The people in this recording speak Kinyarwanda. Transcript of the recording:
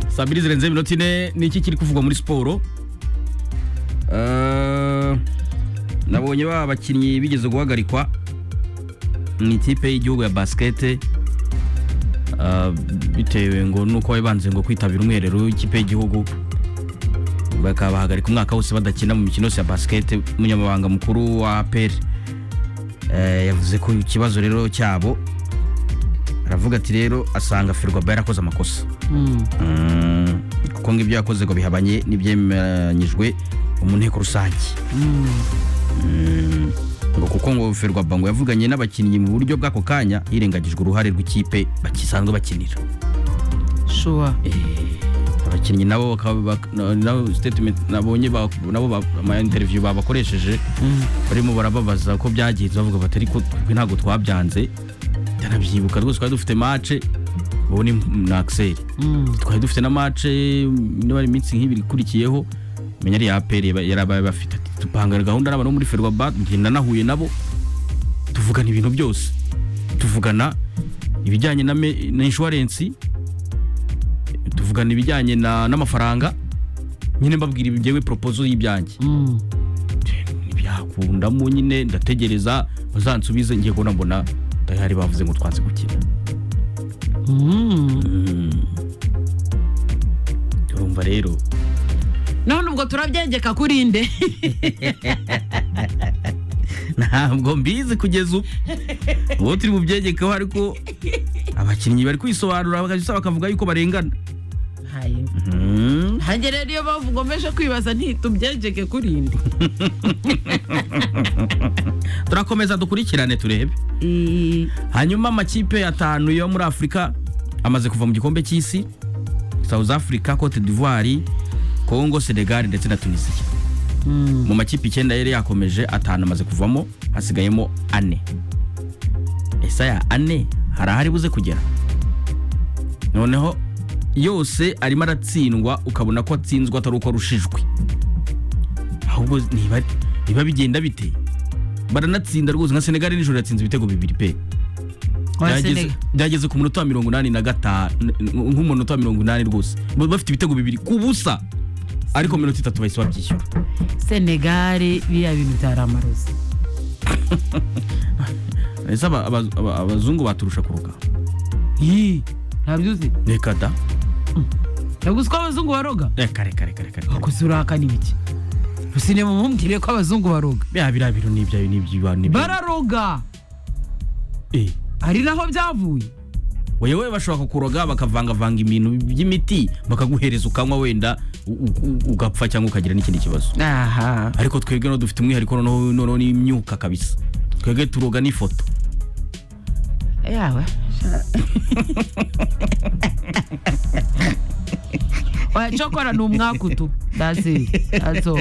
saa mbiri zirenze iminota ine ni iki kiri kuvugwa muri siporo Eh, nabonye ba bakinnyi bigeze guhagarikwa mu ikipe y'igihugu ya basikete Eh, bitewe ngo nuko bari banze ngo kwitabira umwiherero w'ikipe y'igihugu bakabahagarika umwaka wose badakina mu mikino yose ya basikete umunyamabanga mukuru wa apr yavuze ko ikibazo rero cyabo aravuga ati rero asanga firwaba yarakoze amakosa Mm, kuko ngo ibyo yakoze ngo bihabanye n'ibyemeranyijwe mu nteko rusange Mm, ngo kuko ngo ferwaba ngo yavuganye n'abakinnyi mu buryo bw'ako kanya hirengagijwe uruhare rw'ikipe bakisanzwe bakinira shuwa abakinnyi nabo bakaba- bak- na- nabo statement nabonye ba- nabo ba- ama interview babakoresheje barimo barababaza ko byagenze bavuga bati ariko twe ntabwo twabyanze ndanabyibuka rwose twari dufite match ubu ni na Axel twari dufite na match niba ari iminsi nk'ibiri ikurikiyeho menya ari ya APR yaba- yarabaye bafite ati tupanga gahunda n'abantu bo muri Ferwabat ngenda nahuye nabo tuvugana ibintu byose tuvugana ibijyanye na, me- na insurance tuvugana ibijyanye na- n'amafaranga nyine mbabwira ibyewe propozo y'ibyanjye ntibyakundamo nyine ndategereza bazansubize ngiye kubona mbona tayari bavuze ngo twanze gukina urumva rero none ubwo turabyegeka kuri nde ntabwo mbizi kugeza ubu uwo turi bubyegekaho ariko abakinnyi bari kwisobanura bagahita bakavuga yuko barengana Mm. hange rero iyo mpamvu ngomeje kwibaza ntitubyegeke kuri nde turakomeza dukurikirane turebe hanyuma amakipe atanu yo muri afurika amaze kuva mu gikombe cy'isi south africa cote d'ivoire congo senegal ndetse na tunisiya mu makipe icyenda yari yakomeje atanu amaze kuvamo hasigayemo ane ese aya ane hari ahari buze kugera noneho yose arimo aratsindwa ukabona ko atsinzwe atari uko arushijwe ahubwo niba niba bigenda bite baranatsinda rwose nka senegali nijoro yatsinze ibitego bibiri pe Byageze- byageze ku munota wa mirongo inani na gatanu nk'umunota wa mirongo inani rwose Ba- bafite ibitego bibiri ku busa ariko minota itatu bahise babyishyura senegare biriya bintu byari amarozi ese aba- aba- aba- abazungu baturusha ku rugamba ntabyuzi reka da yaguze ko abazungu baroga reka reka reka reka reka. wakoze urahakana ibiki usine mu mumbwire ko abazungu baroga bya biriya bintu ni ibyayo ni iby'ibantu ni ibyayo. bararoga Eh, ari naho byavuye wewe bashobora kukuroga bakavangavanga ibintu by'imiti bakaguhereza ukanywa wenda u- u- ugapfa cyangwa ukagira n'ikindi kibazo aha ariko twebwe no dufite umwihariko noneho noneho n'imyuka kabisa twebwe turoga n'ifoto yawe oya cyokora ni umwaku tu dazi dazo